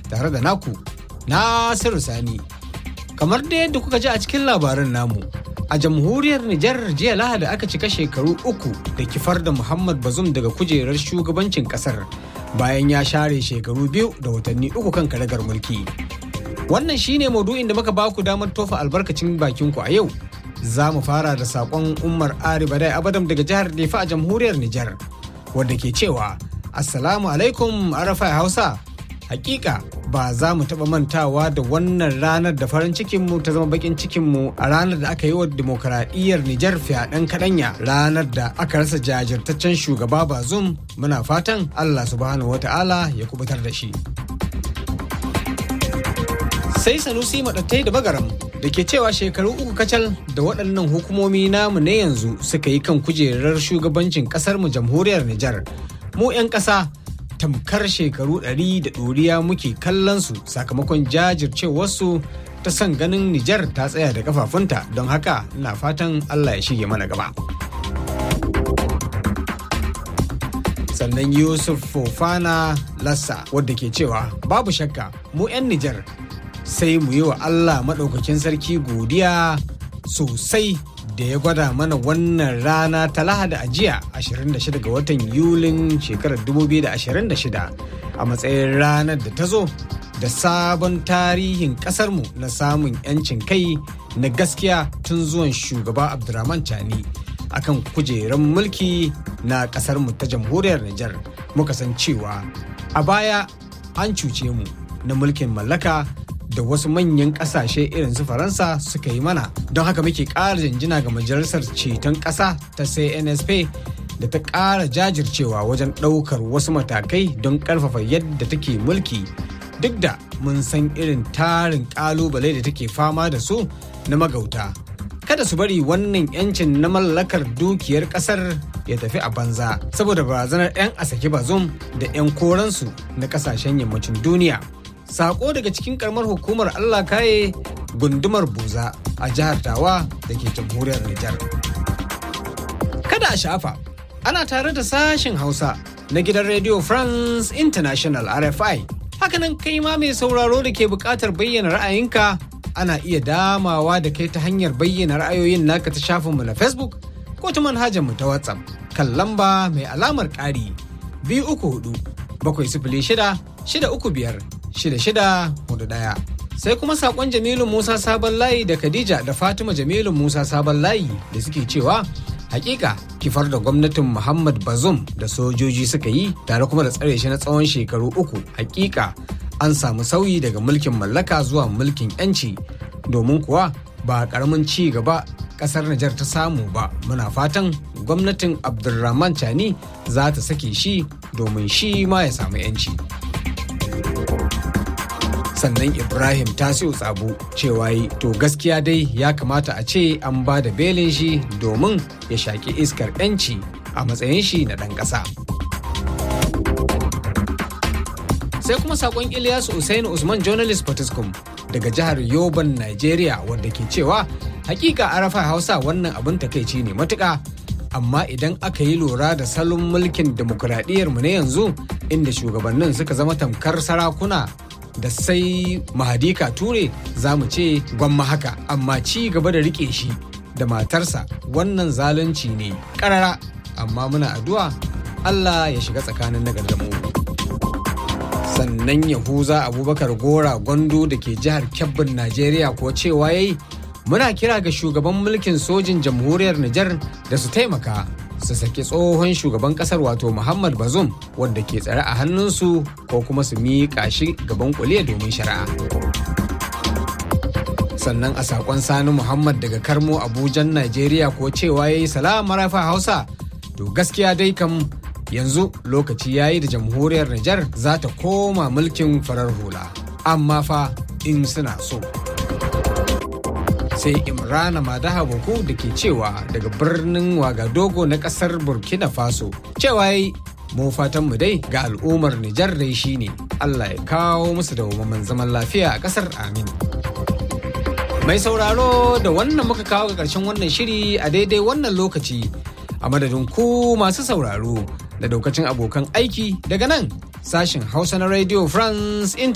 tare da naku Nasiru Sani. Kamar da yadda kuka ji a cikin labaran namu, a jamhuriyar Nijar jiya Lahadi aka cika shekaru uku da kifar da Muhammad Bazum daga kujerar shugabancin kasar bayan ya share shekaru biyu da watanni uku kan karagar mulki. Wannan shine maudu'in da muka baku damar tofa albarkacin bakinku a yau. Za mu fara da saƙon Umar Ari Badai Abadam daga jihar Nefa a jamhuriyar Nijar, wadda ke cewa Assalamu alaikum Arafai Hausa. Hakika ba za mu taɓa mantawa da wannan ranar da farin cikinmu ta zama bakin cikinmu a ranar da aka yi wa demokaradiyyar Nijar fyaɗen kaɗanya ranar da aka rasa jajirtaccen shugaba Bazum muna fatan Allah subhanahu wata'ala ya kubutar da shi. Sai Sanusi maɗattai da bagaram da ke cewa shekaru uku kacal da waɗannan hukumomi namu na yanzu suka yi kan kujerar shugabancin ƙasarmu jamhuriyar Nijar. Mu 'yan ƙasa tamkar shekaru ɗari da ɗoriya muke kallon su sakamakon jajircewarsu ta son ganin Nijar ta tsaya da kafafunta don haka ina fatan Allah ya shige mana gaba. Sannan Yusuf Fofana Lassa wadda ke cewa babu shakka mu 'yan Nijar sai mu yi wa Allah maɗaukakin sarki godiya sosai da ya gwada mana wannan rana ta lahada a jiya 26 ga watan yulin shekarar 2026 a matsayin ranar da ta zo da sabon tarihin kasarmu na samun 'yancin kai na gaskiya tun zuwan shugaba abdurrahman chani akan kujerar mulki na kasarmu ta jamhuriyar Nijar muka san cewa a baya an cuce mu na mulkin mallaka da wasu manyan kasashe irin su faransa suka yi mana don haka muke ƙara janjina ga majalisar ceton ƙasa ta cnsp da ta ƙara jajircewa wajen ɗaukar wasu matakai don ƙarfafa yadda take mulki duk da mun san irin tarin ƙalubale da take fama da su na magauta kada su bari wannan yancin na mallakar dukiyar ƙasar ya tafi a banza saboda barazanar 'yan asake bazum da 'yan koransu na ƙasashen yammacin duniya sako daga cikin karamar hukumar Allah kaye gundumar buza a jihar Tawa da ke jamhuriyar Nijar. Kada a shafa, ana tare da sashen Hausa na gidan Radio France International RFI. Hakanan kai ma mai sauraro da ke buƙatar bayyana ra'ayinka ana iya damawa da kai ta hanyar bayyana ra'ayoyin naka ta shafinmu na Facebook ko ta manhajarmu ta WhatsApp kan lamba mai alamar ƙari biyu uku hudu bakwai sifili shida shida uku biyar shida shida hudu ɗaya. Sai kuma sakon Jamilu Musa Sabon Layi da Khadija da Fatima Jamilu Musa Sabon Layi da suke cewa hakika kifar da gwamnatin Muhammad Bazum da sojoji suka yi tare kuma da tsare shi na tsawon shekaru uku hakika an samu sauyi daga mulkin mallaka zuwa mulkin yanci domin kuwa ba karamin ci gaba kasar Nijar ta samu ba muna fatan gwamnatin Abdulrahman Chani za ta sake shi domin shi ma ya samu yanci. sannan ibrahim tasiu tsabu cewa yi to gaskiya dai ya kamata a ce an ba da belin shi domin ya shaƙi iskar 'yanci a matsayin shi na ɗan ƙasa sai kuma saƙon ilyasu usainu usman journalist patiskum daga jihar yoban nigeria wadda ke cewa hakika arafa hausa wannan abin takaici ne matuƙa amma idan aka yi lura da salon mulkin demokuraɗiyyar mu na yanzu inda shugabannin suka zama tamkar sarakuna da sai mahadika ture za mu ce gwamma haka amma ci gaba da rike shi da matarsa wannan zalunci ne karara amma muna addu'a Allah ya shiga tsakanin nagar da mu sannan yahuza abubakar gora gwando da ke jihar kebbin najeriya ko cewa yayi muna kira ga shugaban mulkin sojin jamhuriyar nijar da su taimaka su saki tsohon shugaban kasar wato Muhammad Bazoum wanda ke tsare a hannunsu ko kuma su miƙa shi gaban kuliya domin shari'a. Sannan a saƙon Sani Muhammad daga Karmo Abujan Najeriya ko cewa ya yi salama rafa Hausa to gaskiya dai kam yanzu lokaci ya yi da jamhuriyar Nijar za ta koma mulkin farar hula. Amma fa in suna so. sai imrana madaha boko da ke cewa daga birnin wagadogo na kasar burkina faso cewa yi mu fatan mu dai ga al'ummar nijar dai shine allah ya kawo musu da zaman lafiya a kasar amin mai sauraro da wannan muka kawo ga karshen wannan shiri a daidai wannan lokaci a madadin ku masu sauraro da daukacin abokan aiki daga nan sashen hausa na radio france